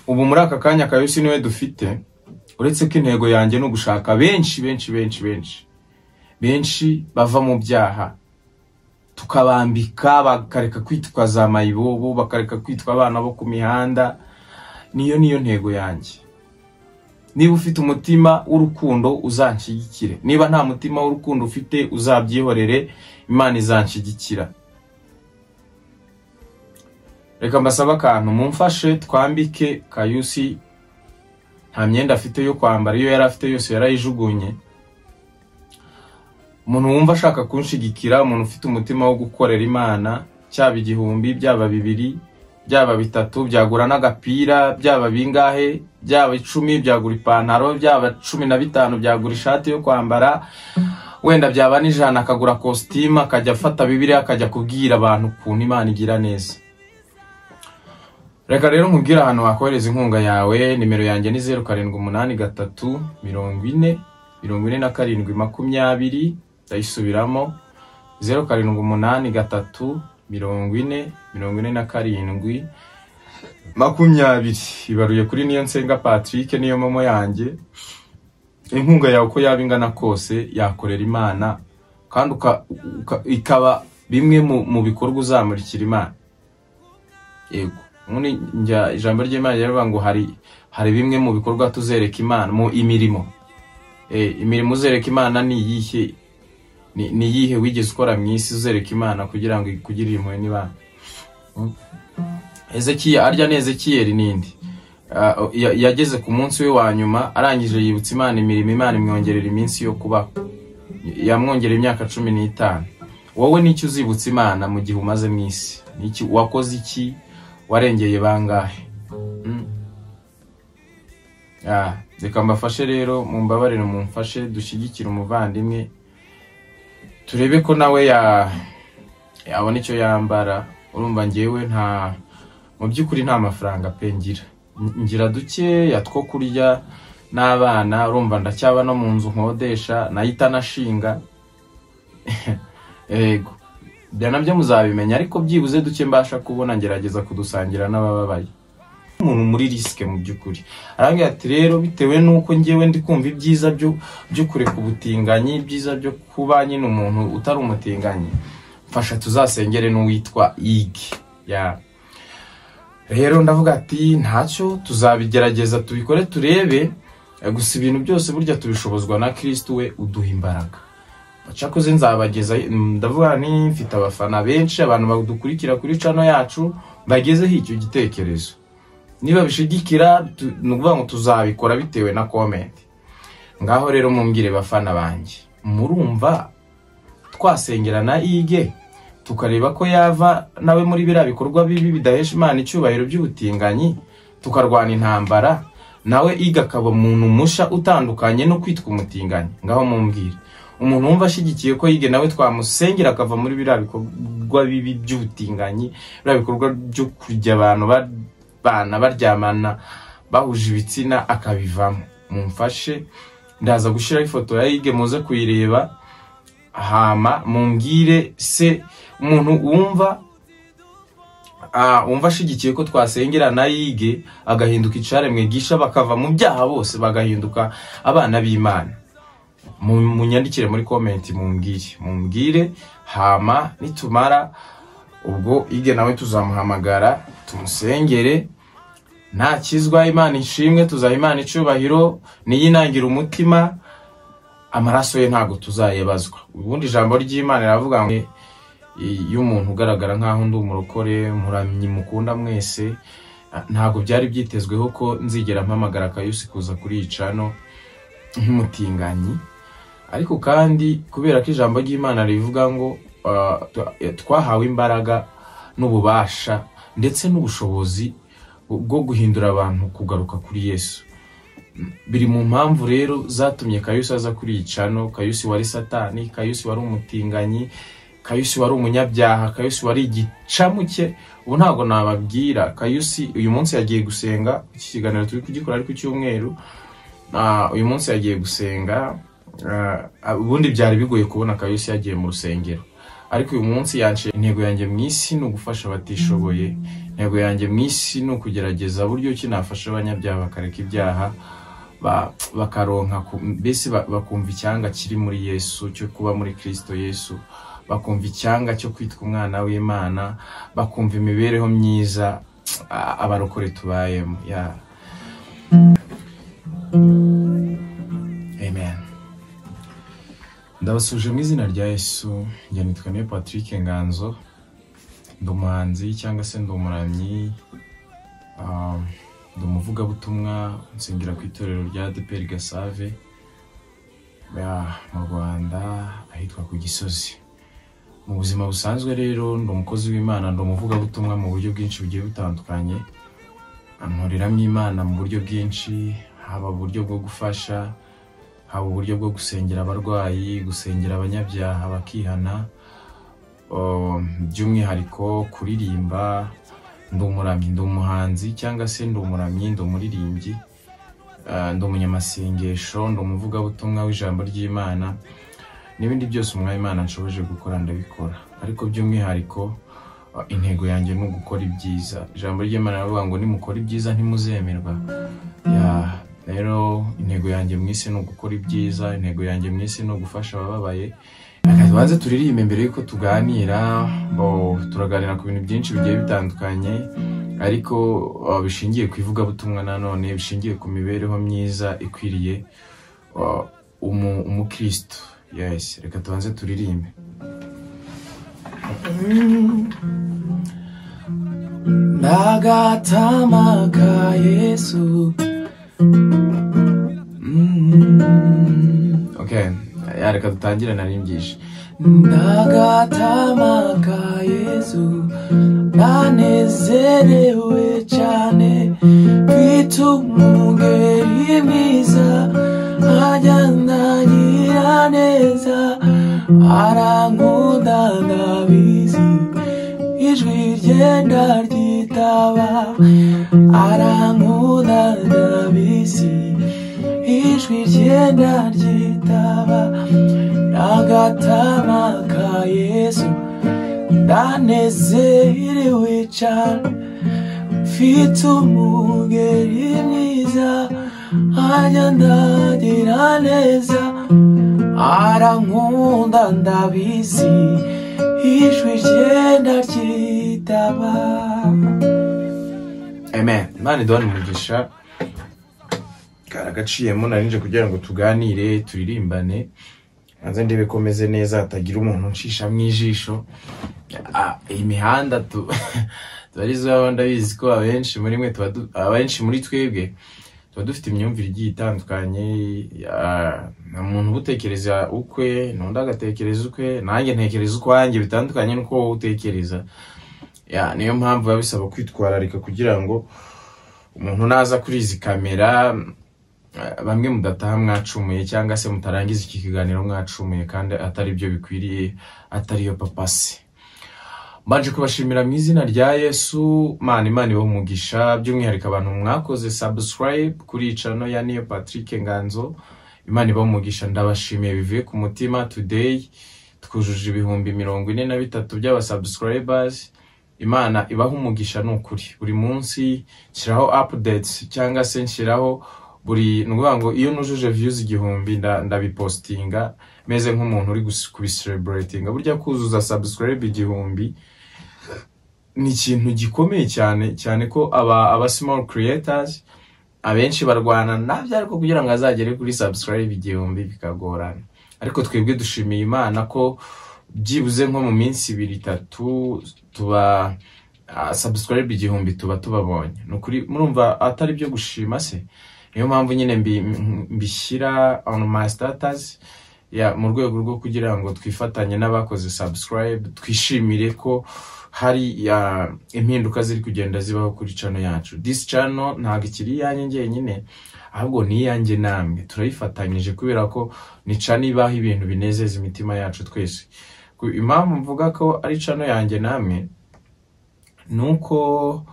ubu muri aka kanya kayosi niwe dufite uretse ko intego yanjye ni ugushaka benshi benshi benshi benshi benshi bava mu byaha tukabambika bakareka kwitwa za mayibobo bakareka kwitwa abana bo ku mihanda niyo niyo ntego yanjye niba ufite umutima w'urukundo uzanshyigikire niba nta mutima w'urukundo ufite uzabyihorere imana izanshyigikira reka mbasabe akantu mumfashe twambike kayusi nta myenda afite yo kwambara iyo yari afite yose yarayijugunye umuntu wumva ashaka kunshigikira umuntu ufite umutima wo gukorera imana cyaba igihumbi byaba bibiri byaba bitatu byagura n'agapira byaba bingahe byaba icumi byagura ipantaro byaba cumi na bitanu byagura ishati yo kwambara wenda byaba n'ijana akagura kositimu akajya afata bibiriya akajya kubwira abantu ukuntu imana igira neza reka rero nkubwire ahantu wakohereza inkunga yawe nimero yanjye ni zeru karindwi umunani gatatu mirongo ine mirongo ine na karindwi makumyabiri ndayisubiramo zeru karindwi umunani gatatu mirongo ine mirongo ine na karindwi makumyabiri ibaruye kuri niyo nsenga patrick niyo momo yanjye inkunga yawe uko yaba ingana kose yakorera imana kandi uka- uka- ikaba bimwe mu- mu bikorwa uzamurikira imana yego ubundi njya ijambo ry'imana riravuga ngo hari hari bimwe mu bikorwa tuzereka imana mu imirimo Eh, imirimo uzereka imana ni iyihe ni ni iyihe wigeze ukora mu isi uzereka imana kugira ngo ikugirire impuhwe n'ibanga Mm. Ezekiya arya ni ezekiyeli nindi Ah, ya- yageze ku munsi we wa nyuma arangije yibutsa imana imirimo imana imwongerera iminsi yo kubaho yamwongerera imyaka cumi n'itanu wowe n'icyo uzibutsa imana mu gihe umaze mu isi N'iki- wakoze iki warengeye bangahe Mm. Ah, reka mbafashe rero mumbabarire mumfashe dushyigikire umuvandimwe turebe ko nawe ya yabona icyo yambara urumva ngewe nta mu by'ukuri nta mafaranga pe ngira N- ngira dukeya two kurya n'abana urumva ndacyaba no mu nzu nkodesha nahita nashinga yego ibyo nabyo muzabimenya ariko byibuze duke mbasha kubona ngerageza kudusangira n'abababaye umuntu muri risike mu by'ukuri arambwira ati rero bitewe n'uko ngewe ndi kumva ibyiza byo byo kureka ubutinganyi ibyiza byo kuba nyine umuntu utari umutinganyi mfasha tuzasengere n'uwitwa yigi ya rero ndavuga ati ntacyo tuzabigerageza tubikore turebe eh, gusa ibintu byose burya tubishobozwa na kirisitu we uduha imbaraga cyakoze nzabageza ndavuga ni mfite abafana benshi abantu badukurikira kuri cano yacu bagezeho icyo gitekerezo niba bishigikira tu- ni ukuvuga ngo tuzabikora bitewe na komenti ngaho rero mumbwire bafana banjye murumva twasengera na ige tukareba ko yava nawe muri biriya bikorwa bibi bidahesha imana icyubahiro by'ubutinganyi tukarwana intambara nawe ige akaba umuntu musha utandukanye no kwitwa umutinganyi ngaho mumbwire umuntu wumva ashyigikiye ko yige nawe twamusengera akava muri biriya bikorwa bibi by'ubutinganyi biriya bikorwa byo kujya abantu ba- bana baryamana bahuje ibitsina akabivamo mumfashe ndaza gushyiraho ifoto ya yige muze kuyireba hama mumbwire se umuntu wumva ah, wumva ashigikiye ko twasengera na yige agahinduka icaremwe gisha bakava mu byaha bose bagahinduka abana b'imana Mu- munyandikire muri komenti mumbwire mumbwire hama nitumara ubwo ige nawe tuzamuhamagara tumusengere ntakizwa imana ishimwe tuzaha imana icyubahiro niyinangira umutima amaraso ye ntabwo tuzayebazwa ubundi ijambo ry'imana riravuga ngo iyo umuntu ugaragara nk'aho ndi umurokore muramyi mukunda mwese ntabwo byari byitezweho ko nzigera mpamagara akayusi kuza kuriyica no nk'umutinganyi ariko kandi kubera ko ijambo ry'imana rivuga ngo ah, twa- twahawe imbaraga n'ububasha ndetse n'ubushobozi bwo guhindura abantu kugaruka kuri yesu biri mu mpamvu rero zatumye kayusi aza kuri iyi cano kayusi wari satani kayusi wari umutinganyi kayusi wari umunyabyaha kayusi wari igicamuke ubu ntabwo nababwira kayusi uyu munsi yagiye gusenga iki kiganiro turi kugikora ari ku cyumweru Ah, uyu munsi yagiye gusenga Ah, ubundi byari bigoye kubona kayusi yagiye mu rusengero ariko uyu munsi yanciye intego yanjye mu isi ni ugufasha abatishoboye intego yanjye mu isi ni ukugerageza buryo ki nafasha abanyabyaha bakareka ibyaha ba- bakaronka ku- mbese ba- bakumva icyanga kiri muri yesu cyo kuba muri kristo yesu bakumva icyanga cyo kwitwa umwana w'imana bakumva imibereho myiza a- abarokore tubayemo yeah. amen ndabasuje mu izina rya yesu njye nitwa niyo patrick nganzo ndi umuhanzi cyangwa se ndi umuramyi um, ndi umuvugabutumwa nsengera ku itorero rya adeperi gasave yeah, mu rwanda ahitwa ku gisozi mu buzima busanzwe rero ndi umukozi w'imana ndi umuvugabutumwa mu buryo bwinshi bugiye butandukanye nkoreramo imana mu buryo bwinshi haba uburyo bwo gufasha haba uburyo bwo gusengera abarwayi gusengera abanyabyaha bakihana um, by'umwihariko kuririmba ndi umuramyi ndi umuhanzi cyangwa se ndi umuramyi ndi umuririmbyi Ah, ndi umunyamasengesho ndi umuvugabutumwa w'ijambo ry'imana n'ibindi byose umwanya imana nshoboje gukora ndabikora ariko by'umwihariko ah, intego yanjye ni ugukora ibyiza ijambo ry'imana rivuga ngo nimukora ibyiza ntimuzemerwa Ya, rero intego yanjye mu isi ni ugukora ibyiza intego yanjye mu isi ni ugufasha abababaye Reka tubanze turirimbe mbere y'uko tuganira bo turaganira ku bintu byinshi bigiye bitandukanye ariko ah, bishingiye ku ivugabutumwa nanone bishingiye ku mibereho myiza ikwiriye ah, umu- umukristo yes reka tubanze turirimbe ndagatamaga yesu Mm. okay ya reka dutangire narimbyishi ndagatamaga yesu ndanezerewe cyane kwita umugeri mwiza ajyanagira neza arankunda ndabizi ijwi ryenda ryitaba arankunda ndabizi ijwi ryenda ryitaba n'agatama ka yesu ndanezerewe cyane mfite umugeri mwiza ajya ndagira neza arankunda ndabizi ijwi ryenda ryitaba amen imana iduha umugisha kari agaciyemo narinje kugira ngo tuganire turirimbane maze ndebe ko meze neza hatagira umuntu unshishamo ijisho Ah, iyi mihanda tu tubarizaho ndabizi ko abenshi muri mwe tuba du- abenshi muri twebwe tuba dufite imyumvire igiye itandukanye ah, nta muntu uba utekereza ukwe n'undi agatekereza ukwe nanjye ntekereza ukwanjye bitandukanye n'uko wowe utekereza Ya, niyo mpamvu biba bisaba kwitwararika kugira ngo umuntu naza kuri izi kamera eh, bamwe mudataha mwacumuye cyangwa se mutarangiza iki kiganiro mwacumuye kandi atari byo bikwiriye atariyo papasi mbanje kubashimira mu izina rya yesu mana imana iwe umugisha by'umwihariko abantu mwakoze subscribe kuri icano ya niyo patrick nganzo imana iwe umugisha ndabashimiye bivuye ku mutima today twujuje ibihumbi mirongo ine na bitatu by'abasubscribers imana ibaha umugisha ni ukuri buri munsi nshyiraho updates cyangwa se nshyiraho buri ni ukuvuga ngo iyo nujuje views igihumbi nda- ndabipostinga meze nk'umuntu uri gus- kubicelebratinga burya kuzuza subscribe igihumbi ni ikintu gikomeye cyane cyane ko aba aba small creators abenshi barwana nabyo ariko kugira ngo azagere kuri subscribe igihumbi bikagorana ariko twebwe dushimiye imana ko byibuze nko mu minsi ibiri itatu tuba ah, subscribe igihumbi tuba tubabonye ni ukuri murumva atari byo gushima se niyo mpamvu nyine mbi- mbishyira on my status ya mu rwego rwo kugira ngo twifatanye n'abakoze subscribe twishimire ko hari ya impinduka ziri kugenda zibaho kuri channel yacu this channel ntabwo ikiri iyanjye njyenyine ahubwo ni iyanjye namwe turayifatanyije kubera ko ni channel ibaho ibintu binezeza imitima yacu twese Ku- impamvu mvuga ko ari channel yanjye namwe ni uko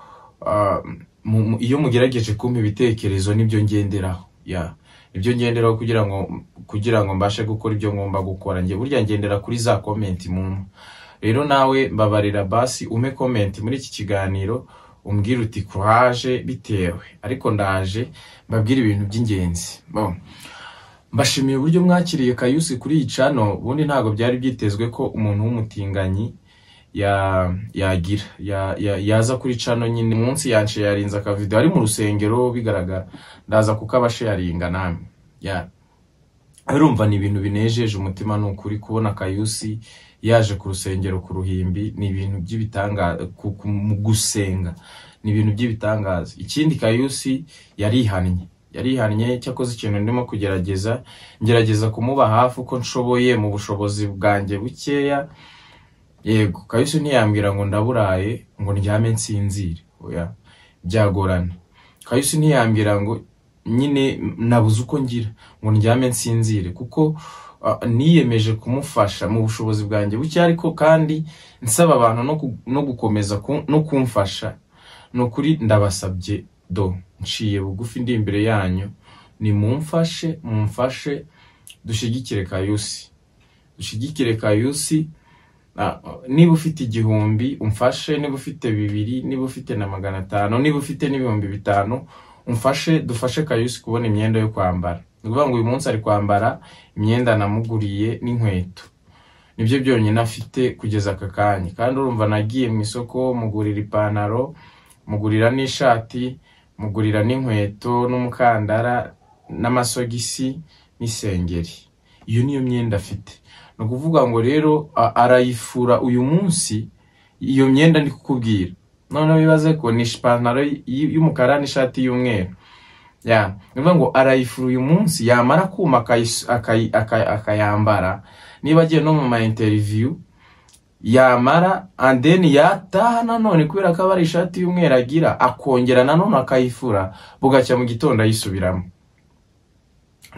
ah, mu- mu- iyo mugerageje kumpa ibitekerezo nibyo ngenderaho ya nibyo ngenderaho kugira ngo kugira ngo mbashe gukora ibyo ngomba gukora njye burya ngendera kuri za komenti mu rero nawe mbabarira basi ume komenti muri iki kiganiro umbwire uti kuraje bitewe ariko ndaje mbabwire ibintu by'ingenzi Bon. mbashimiye uburyo mwakiriye kayusi kuri iyi cano ubundi ntabwo byari byitezwe ko umuntu w'umutinganyi ya- yagira ya- ya- yaza kuri cano nyine munsi yance yarinze akavidewo ari mu rusengero bigaragara ndaza kuko abasharinga namwe ya urumva ni ibintu binejeje umutima ni ukuri kubona kayusi yaje ku rusengero ku ruhimbi ni ibintu by'ibitangaza mu gusenga ni ibintu by'ibitangaza ikindi kayusi yarihannye yarihannye cyakoze ikintu ndimo kugerageza ngerageza kumuba hafi uko nshoboye mu bushobozi bwanjye bukeya yego kabisa ntiyambwira ngo ndaburaye ngo ndyame nsinzire oya byagorana kabisa ntiyambwira ngo nyine nabuze uko ngira ngo ndyame nsinzire kuko ah, niyemeje kumufasha mu bushobozi bwanjye buke ariko kandi nsaba abantu no ku- no gukomeza ku- no kumfasha ni ukuri ndabasabye do nciye bugufi ndi imbere yanyu nimumfashe mumfashe dushyigikire kayusi dushyigikire kayusi Ah, niba ufite igihumbi umfashe niba ufite bibiri niba ufite na magana atanu niba ufite n'ibihumbi bitanu umfashe dufashe kayusi kubona imyenda yo kwambara ni ukuvuga ngo uyu munsi ari kwambara imyenda namuguriye n'inkweto nibyo byonyine afite kugeza aka kanya kandi urumva nagiye mu isoko mugurira ipantaro mugurira n'ishati mugurira n'inkweto n'umukandara n'amasogisi n'isengeri iyo niyo myenda afite ni ukuvuga ngo rero a- arayifura uyu munsi iyo myenda ndi kukubwira noneho bibaze ko ni ipantaro y- y'umukara n'ishati y'umweru ya ni ukuvuga ngo arayifura uyu munsi yamara kuma akayis- akayi- akayi- akayambara niba agiye no mu ma interiviyu yamara and then yataha nanone kubera ko aba ari ishati y'umweru agira akongera nanone akayifura bugacya mu gitondo ayisubiramo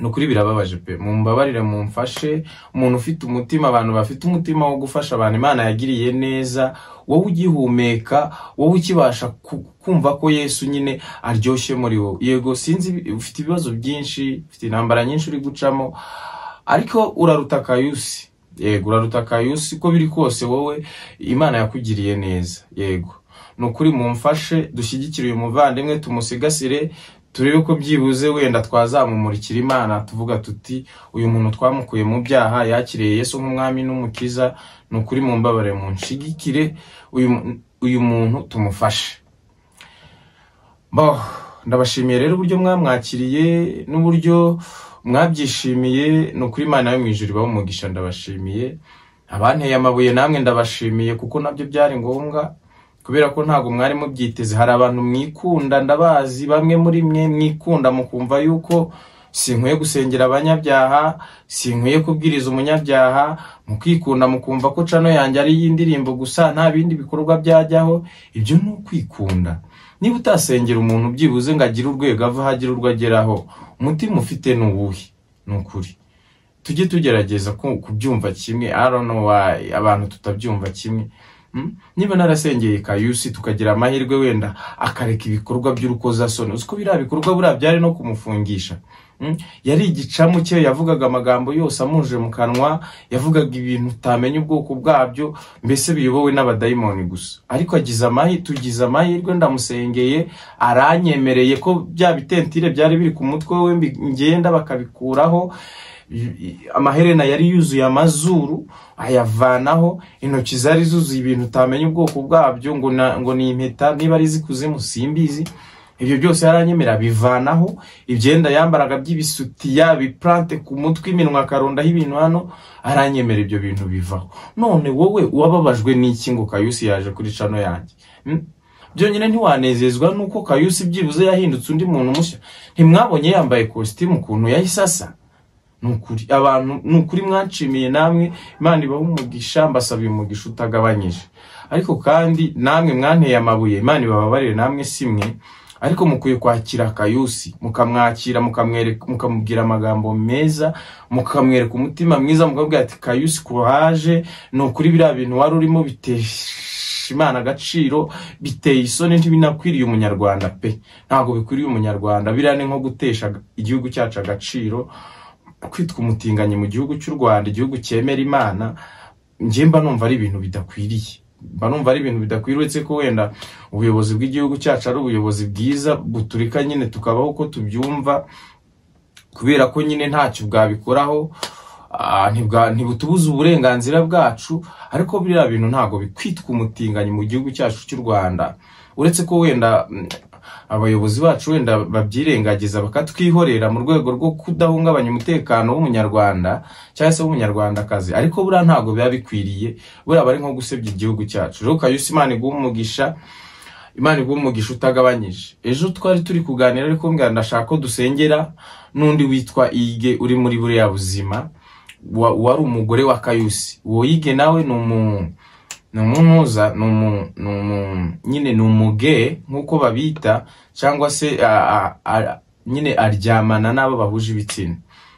ni ukuri birababaje pe mumbabarire mumfashe umuntu ufite umutima abantu bafite umutima wo gufasha abantu imana yagiriye neza wowe ugihumeka wowe ukibasha ku- kumva ko yesu nyine aryoshye muri wowe yego sinzi ibi- ufite ibibazo byinshi ufite intambara nyinshi uri gucamo ariko uraruta kayusi yego uraruta kayusi uko biri kose wowe imana yakugiriye neza yego ni ukuri mumfashe dushyigikire uyu muvandimwe tumusigasire turebe ko byibuze wenda twazamumurikira imana tuvuga tuti uyu muntu twamukuye mu byaha yakiriye yesu nk'umwami n'umukiza ni ukuri mumbabare munshigikire uyu mu- uyu muntu tumufashe Bo, ndabashimiye rero uburyo mwamwakiriye n'uburyo mwabyishimiye ni ukuri imana yo mu ijuru ibahe umugisha ndabashimiye abanteye amabuye namwe ndabashimiye kuko nabyo byari ngombwa kubera ko ntabwo mwari mubyiteze hari abantu mwikunda ndabazi bamwe muri mwe mwikunda mukumva yuko sinkwiye gusengera abanyabyaha sinkwiye kubwiriza umunyabyaha mukikunda mukumva ko cano yanjye ari iy'indirimbo gusa nta bindi bikorwa byajyaho ibyo ni ukwikunda niba utasengera umuntu byibuze ngo agire urwego ava hagire urwo ageraho umutima ufite ni uwuhe ni ukuri tujye tugerageza ku- kubyumva kimwe I don't know why abantu tutabyumva kimwe Mm? niba narasengeye kayusi tukagira amahirwe wenda akareka ibikorwa by'urukozasoni uzi ko biriya bikorwa buriya byari no kumufungisha Mm? yari igicamu cye yavugaga amagambo yose amuje mu kanwa yavugaga ibintu utamenya ubwoko bwabyo mbese biyobowe n'abadayimoni gusa ariko agize amahirwe tugize amahirwe ndamusengeye aranyemereye ko bya bitentire byari biri ku mutwe we mbi- ngenda bakabikuraho i- i- amaherena yari yuzuye amazuru ayavanaho intoki zari zuzuye ibintu utamenya ubwoko bwabyo ngo na- ngo ni impeta niba ari izikuzimu simbizi ibyo byose yaranyemera abivanaho ibyenda yambaraga by'ibisutiya biplante ku mutwe iminwa akarondaho ibintu hano aranyemera ibyo bintu bivaho none wowe wababajwe n'iki ngo kayusi yaje kuri cano yanjye Hmm? byonyine ntiwanezezwa nuko kayusi byibuze yahindutse undi muntu mushya ntimwabonye yambaye kositimu ukuntu yahise asa ni ukuri abantu ni ukuri mwanshimiye namwe imana ibaha umugisha mbasabiye umugisha utagabanyije ariko kandi namwe mwanteye amabuye imana ibababarire namwe si mwe ariko mukwiye kwakira kayusi mukamwakira mukamwereka mukamubwira amagambo meza mukamwereka umutima mwiza mukabwira ati kayusi kuraje ni ukuri biriya bintu wari urimo bitesha imana agaciro biteye isoni ntibinakwiriye umunyarwanda pe ntabwo bikwiriye umunyarwanda biriya ni nko gutesha igihugu cyacu agaciro kwitwa umutinganyi mu gihugu cy'u rwanda igihugu cyemera imana njye mba numva ari ibintu bidakwiriye mba numva ari ibintu bidakwiye uretse ko wenda ubuyobozi bw'igihugu cyacu ari ubuyobozi bwiza buturika nyine tukabaho uko tubyumva kubera ko nyine ntacyo bwabikoraho ah, ntibwa- ntibutubuza uburenganzira bwacu ariko biriya bintu ntabwo bikwitwa umutinganyi mu gihugu cyacu cy'u rwanda uretse ko wenda mm, abayobozi bacu wenda babyirengagiza bakatwihorera mu rwego rwo kudahungabanya umutekano w'umunyarwanda cyangwa se w'umunyarwandakazi ariko buriya ntabwo biba bikwiriye buriya aba ari nko gusebya igihugu cyacu rero kayusi imana iguha umugisha imana iguha umugisha utagabanyije ejo twari turi kuganira ariko mbwa ndashaka ko dusengera n'undi witwa ige uri muri buriya buzima wa- wari umugore wa kayusi uwo yige nawe ni umu ni umunuza ni umu ni umu nyine ni umuge nk'uko babita cyangwa se a- a- a- nyine aryamana n'abo bahuje ibitsina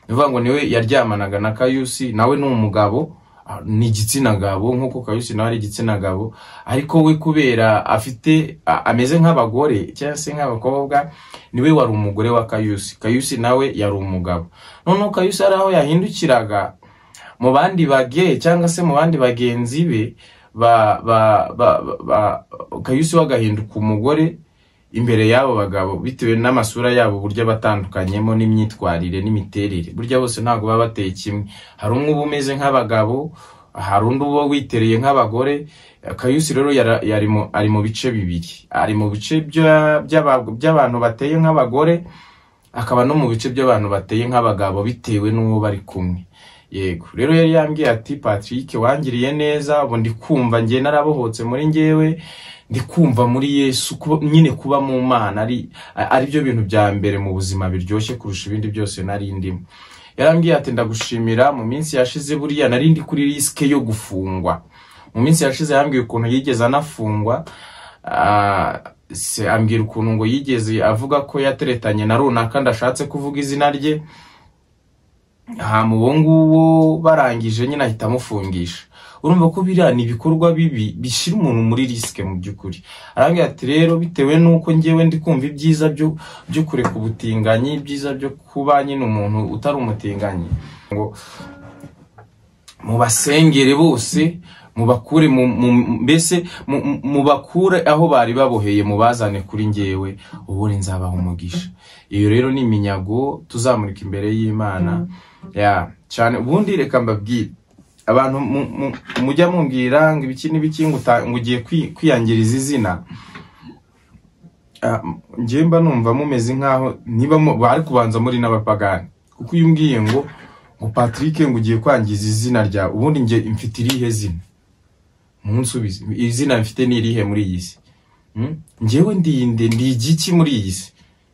ni ukuvuga ngo niwe yaryamanaga na kayusi nawe ni umugabo a- ni igitsina gabo nk'uko kayusi nawe ari igitsina gabo ariko we kubera afite a- ameze nk'abagore cyangwa se nk'abakobwa niwe wari umugore wa kayusi kayusi nawe yari umugabo noneho kayusi hari aho yahindukiraga mu bandi bage cyangwa se mu bandi bagenzi be ba ba ba, ba, ba kayusi we agahinduka umugore imbere y'abo bagabo bitewe n'amasura yabo uburyo abatandukanyemo n'imyitwarire n'imiterere burya bose ntabwo baba bateye kimwe hari umwe uba umeze nk'abagabo hari undi uba witereye nk'abagore kayusi rero yara- yari mu- ari mu bice bibiri ari mu bice bya- by'aba- by'abantu bateye nk'abagore akaba no mu bice by'abantu bateye nk'abagabo bitewe n'uwo bari kumwe yego rero yari yambwiye ati patrick wangiriye neza ubu ndi kumva njye narabohotse muri njyewe ndi kumva muri yesu kuba- nyine kuba mu mana ari ari byo bintu bya mbere mu buzima biryoshye kurusha ibindi byose nari ndimo yarambwiye ati ndagushimira mu minsi yashize buriya nari ndi kuri risike yo gufungwa mu minsi yashize yambwiye ukuntu yigeze anafungwa Ah, se ambwira ukuntu ngo yigeze avuga ko yateretanye na runaka ndashatse kuvuga izina rye hama uwo nguwo barangije nyine ahita amufungisha urumva ko biriya ni ibikorwa bibi bishyira umuntu muri risike mu by'ukuri arambwira ati rero bitewe n'uko njyewe ndi kumva ibyiza byo byo kureka ubutinganyi ibyiza byo kuba nyine umuntu utari umutinganyi mubasengere bose mubakure mu- mu- mbese mu- mu- mubakure aho bari baboheye mubazane kuri njyewe ubundi nzabaha umugisha iyo rero ni iminyago tuzamurika imbere y'imana ya cyane ubundi reka mbabwire abantu mu- mu- mujya mumbwira ngo ibiki n'ibiki ngo uta- ngo ugiye kwi- kwiyangiriza izina Ah, njyewe mba numva mumeze nk'aho niba mu- bari kubanza muri n'abapagani kuko iyo umbwiye ngo ngo patrick ngo ugiye kwangiza izina ryawe ubundi njye mfite irihe zina munsubize izina mfite ni irihe muri iyi si Hmm? njyewe ndinde ndi igiki muri iyi si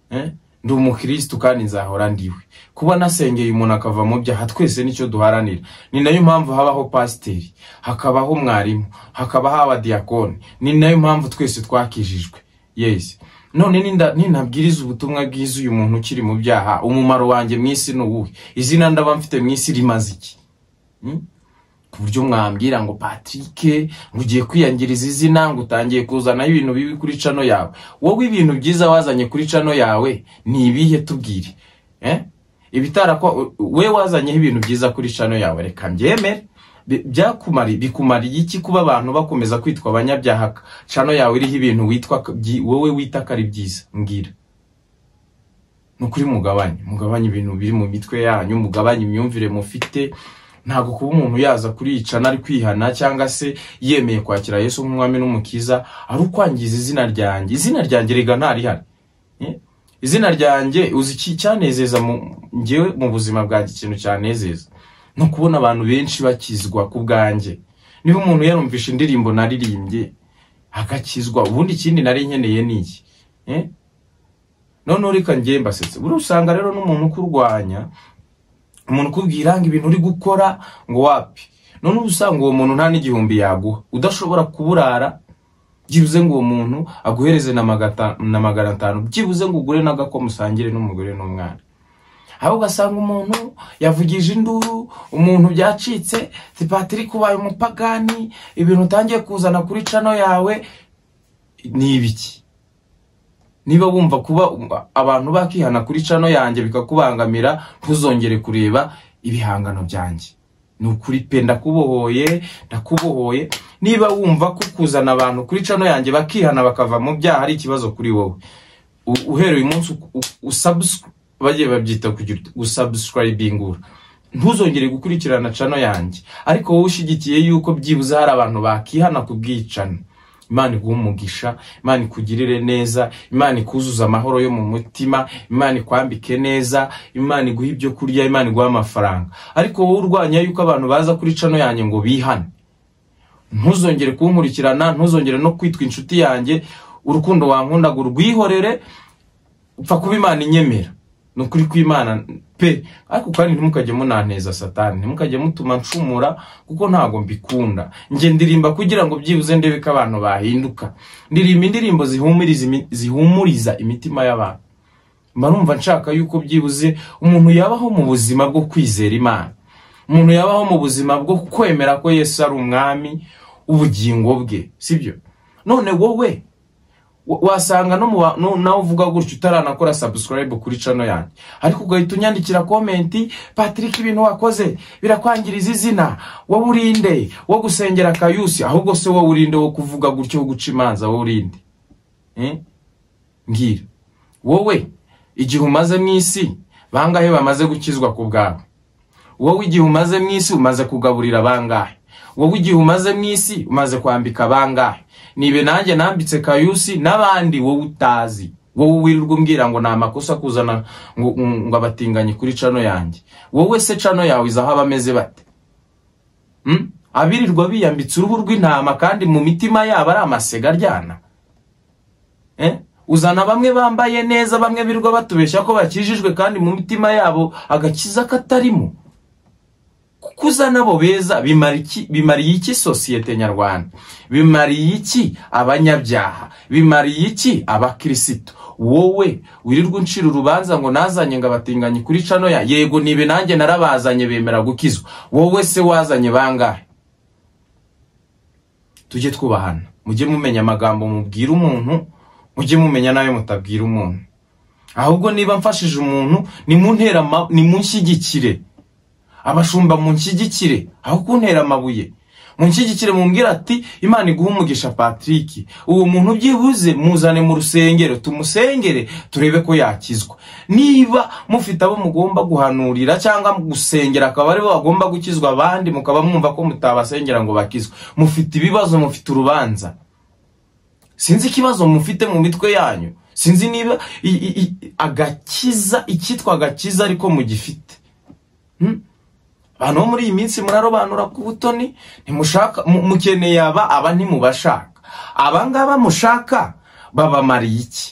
Eh? ndi umukirisitu kandi nzahora ndiwe kuba nasengeye umuntu akava mu byaha twese nicyo duharanira ni nayo mpamvu habaho pasiteri hakabaho mwarimu hakaba haba diyakoni ni nayo mpamvu twese twakijijwe yes none ninda- ninabwiriza ubutumwa bwiza uyu muntu ukiri mu byaha umumaro wanjye mu isi ni uwuhe izina ndaba mfite mu isi rimaze iki Hmm? ku buryo mwambwira ngo patrick ngo ugiye kwiyangiriza izina ngo utangiye kuzanaho ibintu bibi kuri cano yawe wowe ibintu byiza wazanye kuri cano yawe ni ibihe tubwire eh? ibitarakwa we wazanyeho ibintu byiza kuri cano yawe reka mbyemere Bi- byakumari bikumariye iki kuba abantu bakomeza kwitwa abanyabyaha cano yawe iriho ibintu witwa byi- wowe wita ko ari byiza mbwira ni ukuri mugabanye mugabanye ibintu biri mu mitwe yanyu mugabanye imyumvire mufite ntabwo kuba umuntu yaza kuricana ari kwihana cyangwa se yemeye kwakira yesu nk'umwami n'umukiza ari ukwangiza izina ryanjye izina ryanjye riga ntarihari Eh? izina ryanjye uzi iki cyanezeza mu njyewe mu buzima bwanjye ikintu cyanezeza ni ukubona abantu benshi bakizwa ku bwanjye niba umuntu yarumvisha indirimbo naririmbye agakizwa ubundi ikindi nari nkeneye ni iki Eh? noneho reka njye mbasetse buriya usanga rero n'umuntu ukurwanya umuntu ukubwira ngo ibintu uri gukora ngo wapi noneho usanga uwo muntu nta n'igihumbi yaguha udashobora kuburara byibuze ngo uwo muntu aguhereze na magata- na magana atanu byibuze ngo ugure n'agakoma usangire n'umugore n'umwana aho ugasanga umuntu yavugije induru umuntu byacitse zipatiri kubaye umupagani ibintu utangiye kuzana kuri cano yawe ni ibiki niba wumva kuba abantu bakihana kuri cano yanjye bikakubangamira ntuzongere kureba ibihangano byanjye ni ukuri pe ndakubohoye ndakubohoye niba wumva ko kuzana abantu kuri cano yanjye bakihana bakava mu byaha ari ikibazo kuri wowe U- uhereye uyu munsi usabuswa bagiye babyita kugira uti- usabusikaribingura ntuzongere gukurikirana cano yanjye ariko wowe ushyigikiye yuko byibuze hari abantu bakihana ku bwicana imana iguha umugisha imana ikugirire neza imana ikuzuze amahoro yo mu mutima imana ikwambike neza imana iguhe ibyo kurya imana iguhe amafaranga ariko wowe urwanya yuko abantu baza kuri cano yanjye ngo bihane ntuzongere kunkurikirana ntuzongere no kwitwa inshuti yanjye urukundo wankundaga urwihorere upfa kuba imana inyemera ni ukuri kw'imana pe ariko kandi ntimukajye munanteza satani ntimukajye mutuma ncumura kuko ntabwo mbikunda njye ndirimba kugira ngo byibuze ndebe ko abantu bahinduka ndirimba indirimbo zihumuriza imi- zihumuriza imitima y'abantu mba numva nshaka yuko byibuze umuntu yabaho mu buzima bwo kwizera imana umuntu yabaho mu buzima bwo kwemera ko yesu ari umwami w'ubugingo bwe sibyo none wowe wa- wasanga no mu ba- no- nawe uvuga gutyo utaranakora subscribe kuri cano yanjye ariko ugahita unyandikira komenti patrick ibintu wakoze birakwangiriza izina wowe urinde wo gusengera akayusi ahubwo se wowe urinde wo kuvuga gutyo wo guca imanza wowe urinde Eh? mbwira wowe igihe umaze mu isi bangahe bamaze gukizwa ku bwawe wowe igihe umaze mu isi umaze kugaburira bangahe wowe igihe umaze mu isi umaze kwambika bangahe nibe nanjye nambitse kayusi n'abandi wowe utazi wowe wirirwa umbwira ngo ni amakosa kuzana ngo, ngo abatinganyi kuri cano yanjye wowe se cano yawe izaho abameze bate Hmm? abirirwa biyambitse uruhu rw'intama kandi mu mitima yabo ari amasega aryana Eh? uzana bamwe bambaye neza bamwe birirwa batubeshya ko bakijijwe kandi mu mitima yabo agakiza katarimo kukuza nabo beza bimara iki- bimariye iki sosiyete nyarwanda bimariye iki abanyabyaha bimariye iki abakirisitu wowe wirirwa uncira urubanza ngo nazanye ngo abatinganyi kuri cano ya yego nibe nanjye narabazanye bemera gukizwa wowe se wazanye bangahe tujye twubahana mujye mumenya amagambo mubwira umuntu mujye mumenya n'ayo mutabwira umuntu ahubwo niba mfashije umuntu nimuntera ama- nimunshyigikire abashumba munshyigikire aho kuntera amabuye munshyigikire mumbwire ati imana iguhe umugisha patrick uwo muntu byibuze muzane mu rusengero tumusengere turebe ko yakizwa niba mufite abo mugomba guhanurira cyangwa gusengera akaba aribo bagomba gukizwa abandi mukaba mwumva ko mutabasengera ngo bakizwe mufite ibibazo mufite urubanza sinzi ikibazo mufite mu mitwe yanyu sinzi niba i- i- i- agakiza icyitwa agakiza ariko mugifite abantu bo muri iyi minsi murarobanura ku butoni ntimushaka mu- mukeneye aba aba ntimubashaka aba ngaba mushaka babamariye iki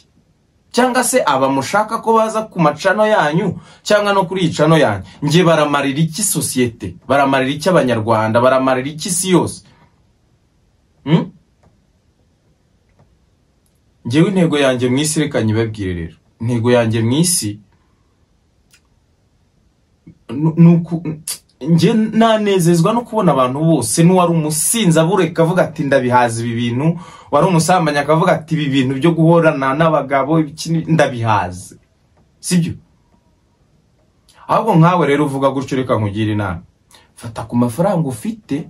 cyangwa se aba mushaka ko baza ku macano yanyu cyangwa no kuri iyi cano yanyu nge baramarira iki sosiyete baramarira iki abanyarwanda baramarira iki isi yose Hmm? ngewe intego yanjye mu isi reka nyibabwire rero intego yanjye mu isi nu- nuku njye nanezezwa no kubona abantu bose n'uwari umusinzi abureka avuga ati ndabihaza ibi bintu wari umusambanyi akavuga ati ibi bintu byo guhorana n'abagabo iki ni- ndabihaze sibyo ahubwo nkawe rero uvuga gutyo reka nkugire inama fata ku mafaranga ufite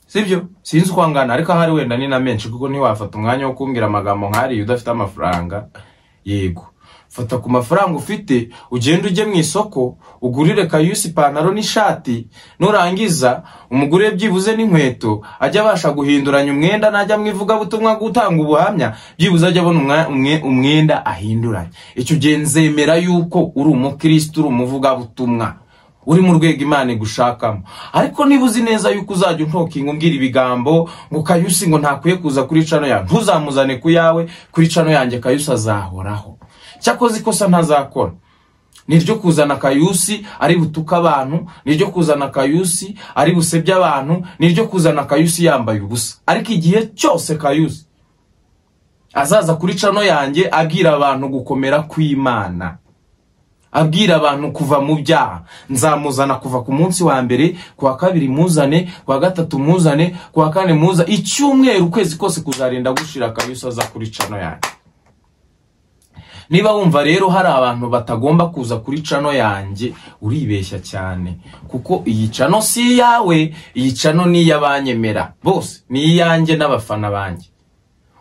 sibyo sinzi uko angana ariko ahari wenda ni na menshi kuko ntiwafata umwanya wo kumbwira amagambo nk'ariya udafite amafaranga yego fata ku mafaranga ufite ugende ujye mu isoko ugurire kayusi ipantaro n'ishati nurangiza umugure byibuze n'inkweto ajya abasha guhinduranya umwenda najya mu ivugabutumwa gutanga ubuhamya byibuze ajya abona umwa- umwe- umwenda ahinduranya icyo gihe nzemera yuko uri umukirisitu uri umuvugabutumwa uri mu rwego imana igushakamo ariko niba uzi neza yuko uzajya untokinga umbwira ibigambo ngo kayusi ngo ntakwiye kuza kuri cano yanjye ntuzamuzane ku yawe kuri cano yanjye kayusi azahoraho cyakoze ikosa ntazakora niryo kuzana kayusi ari butuka abantu niryo kuzana kayusi ari busebye abantu niryo kuzana kayusi yambaye ubusa ariko igihe cyose kayusi azaza kuri cano yanjye abwira abantu gukomera kw'imana abwira abantu kuva mu byaha nzamuzana kuva ku munsi wa mbere ku wa kabiri muzane ku wa gatatu muzane ku wa kane muza icyumweru ukwezi kose kuzarinda gushira akayusa aza kuri cano yanjye niba wumva rero hari abantu batagomba kuza kuri cano yanjye uribeshya cyane kuko iyi cano si iyawe iyi cano ni iy'abanyemera bose ni iyanjye n'abafana banjye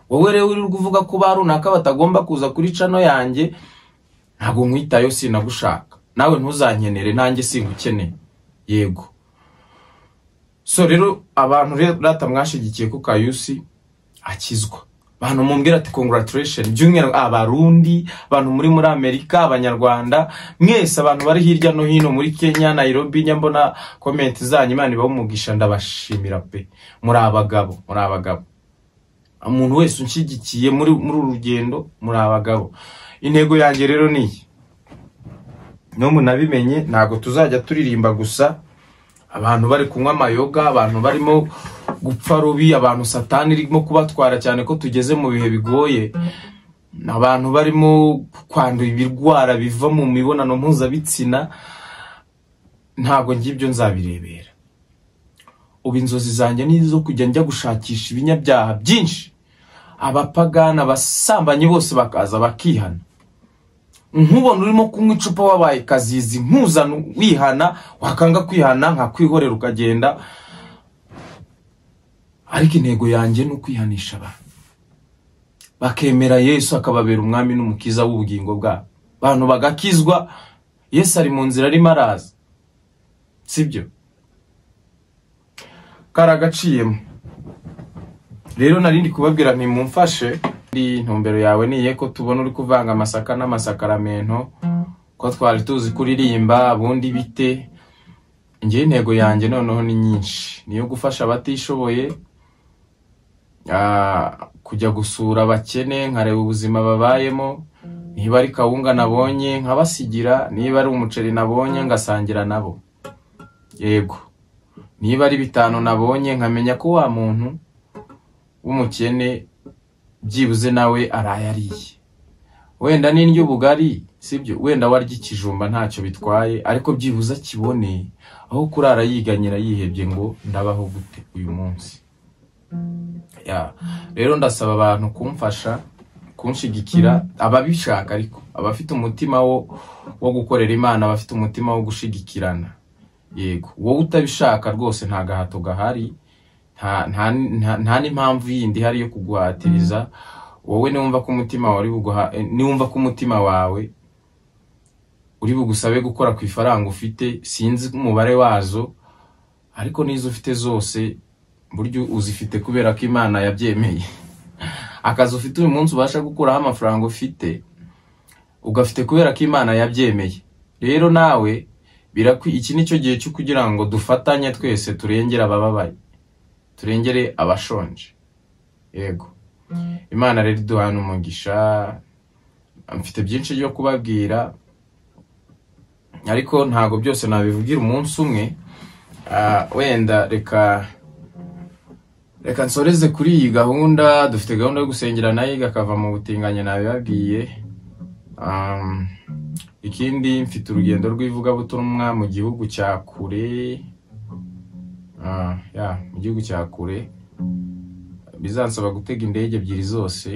wowe rero uri kuvuga ko ba runaka batagomba kuza kuri cano yanjye ntabwo nkwitayo sinagushaka nawe ntuzankenere nanjye singukeneye yego so rero abantu rero rata mwashigikiye ko kayusi akizwa abantu mumbwira ati congratulation by'umwihariko abarundi abantu muri muri amerika abanyarwanda mwese abantu bari hirya no hino muri kenya nairobi njya mbona komenti zanyu imana ibaha umugisha ndabashimira pe muri abagabo muri abagabo umuntu wese unshigikiye muri muri uru rugendo muri abagabo intego yanjye rero ni iyi n'ubu nabimenye ntabwo tuzajya turirimba gusa abantu bari kunywa amayoga abantu barimo gupfa rubi abantu satani irimo kubatwara cyane ko tugeze mu bihe bigoye abantu barimo kwandura ibirwara biva mu mibonano mpuzabitsina ntabwo ngibyo nzabirebera ubu inzozi zanjye ni izo kujya njya gushakisha ibinyabyaha byinshi abapagana abasambanyi bose bakaza bakihana nkubona urimo kunywa icupa wabaye kazizi nkuzana wihana wakanga kwihana nkakwihorera ukagenda ariko intego yanjye ni ukwihanisha abantu bakemera yesu akababera umwami n'umukiza w'ubugingo bwabo abantu bagakizwa yesu ari mu nzira arimo araza sibyo karagaciyemo rero narindi kubabwira ntimumfashe intumbero yawe niye ko tubona uri kuvanga amasaka n'amasakaramentu ko twari tuzi kuririmba ubundi bite ngewe intego yanjye noneho ni nyinshi niyo gufasha abatishoboye kujya gusura abakene nkareba ubuzima babayemo niba ari kawunga nabonye nkabasigira niba ari umuceri nabonye ngasangira nabo yego niba ari bitanu nabonye nkamenya ko wa muntu w'umukene byibuze nawe arayariye wenda n'indyo ubugari sibyo wenda warya ikijumba ntacyo bitwaye ariko byibuze akibone aho kurara yiganyira yihebye ngo ndabaho gute uyu munsi rero ndasaba abantu kumfasha kunshigikira ababishaka ariko abafite umutima wo gukorera imana abafite umutima wo gushigikirana yego wowe utabishaka rwose nta gahato gahari nta n'impamvu yindi ihari yo kuguhatiriza wowe niwumva ko umutima wawe niwumva ko umutima wawe uri bugusabe gukora ku ifaranga ufite sinzi umubare wazo ariko n'izo ufite zose buryo uzifite kubera ko imana yabyemeye akazi ufite uyu munsi ubasha gukuraho amafaranga ufite ugafite kubera ko imana yabyemeye rero nawe iki ni cyo gihe cyo kugira ngo dufatanye twese turengere abababaye turengere abashonje yego imana rero iduhana umugisha mfite byinshi byo kubabwira ariko ntabwo byose nabivugira umunsi umwe wenda reka reka nsoreze kuri iyi gahunda dufite gahunda yo gusengera nayo igakava mu butinganye nabibabwiye ikindi mfite urugendo rw'ivugabutumwa mu gihugu cya kure mu gihugu cya kure bizansaba gutega indege ebyiri zose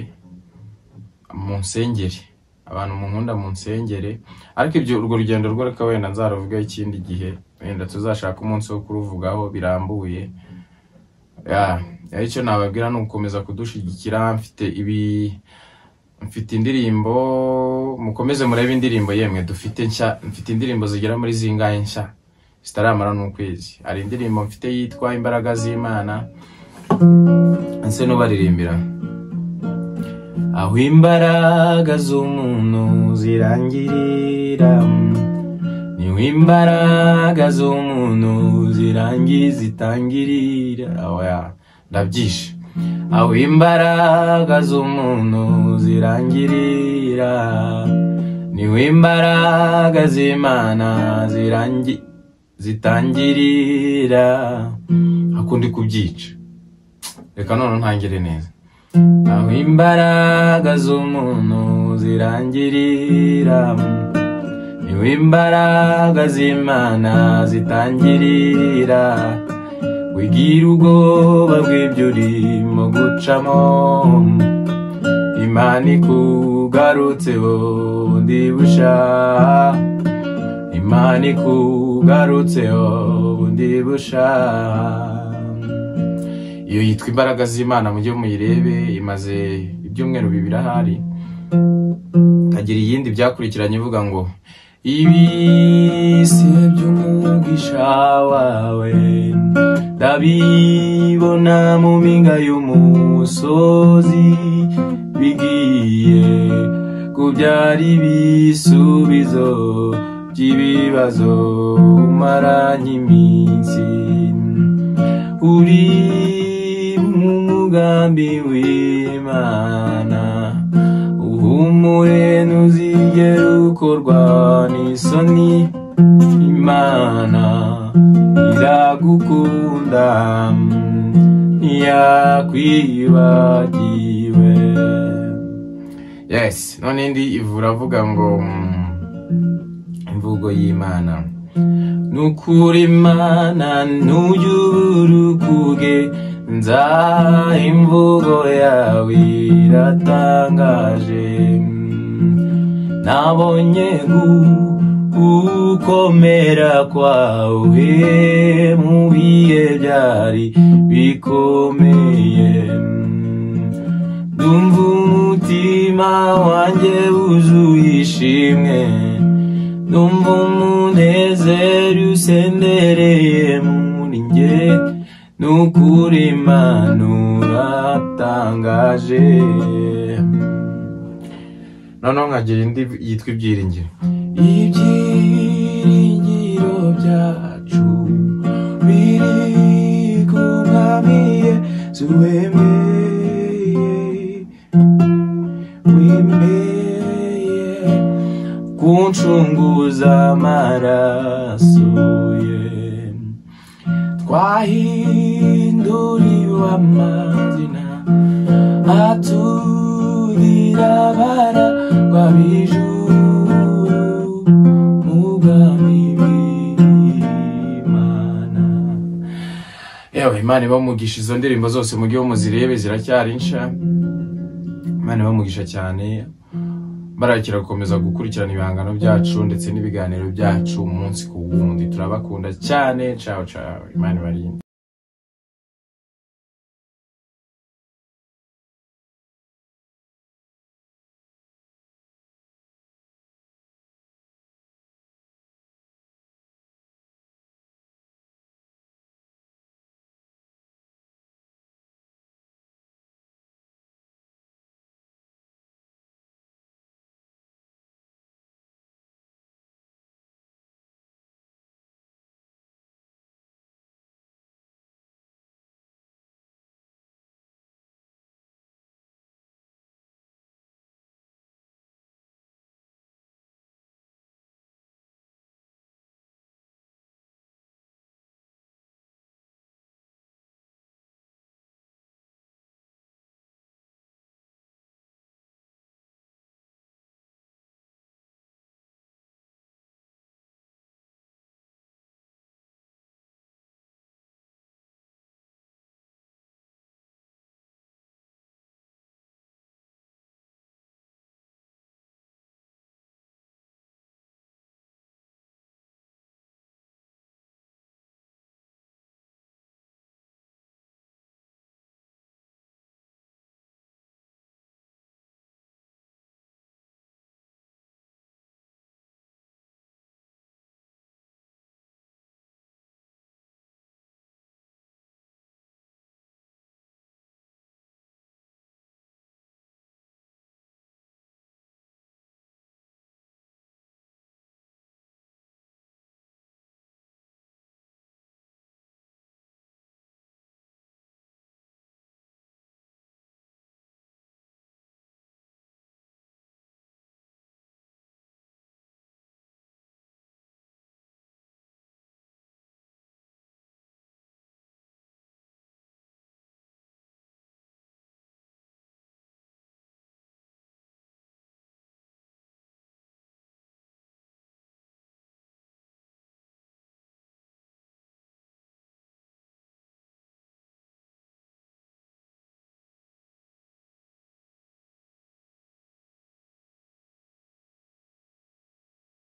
mu nsengeri abantu mu nkunda mu nsengeri ariko ibyo urwo rugendo rwo reka wenda nzaruvugaho ikindi gihe wenda tuzashaka umunsi wo kuruvugaho birambuye icyo nababwira ni ugukomeza kudushyigikira mfite ibi mfite indirimbo mukomeze murebe indirimbo yemwe dufite nshya mfite indirimbo zigera muri zingahe nshya zitaramara n'ukwezi hari indirimbo mfite yitwa imbaraga z'imana nse n'ubaririmbira aho imbaraga z'umuntu zirangirira niho imbaraga z'umuntu zirangiye zitangirira ndabyishe aho imbaraga z'umuntu zirangirira niho imbaraga z'imana zirangirira zitangirira hakundi kubyica reka none ntangire neza aho imbaraga z'umuntu zirangirira niho imbaraga z'imana zitangirira wigira ubwoba bw'ibyo urimo gucamo imana ikugarutseho ndibusha imana ikugarutseho ndibusha iyo yitwa imbaraga z'imana mujye muyirebe imaze ibyumweru bibiri ahari ikagira iyindi byakurikiranye ivuga ngo ibise by'umugisha wawe ndabibona mu mpinga y'umusozi bigiye kubyara ibisubizo by'ibibazo umaranye iminsi uri mu mugambi w'imana uhumure ntuzigere ukorwa n'isoni imana iragukunda ntiyakwibagiwe yes none indi ivura avuga ngo mm, imvugo y'imana nukuri imana nujya urukuge nza imvugo yawe iratangaje nabonye gukomera kwawe mu bihe byari bikomeye ndumva umutima wanjye wuzuye ishimwe ndumva umunezero usendereye muri njye n'ukuri imana uratangaje noneho nkagira indi yitwa ibyiringiro ibyiringiro byacu biri ku mwami yesu wemeye wemeye kuncunguza amaraso ye twahinduriwe amazina aturira abaragwa b'ijuru mugambi w'imana yewe imana ibamugisha izo ndirimbo zose mujye muzirebe ziracyari nsha imana ibamugisha cyane barakira gukomeza gukurikirana ibihangano byacu ndetse n'ibiganiro byacu umunsi ku wundi turabakunda cyane cawe cawe imana ibarinde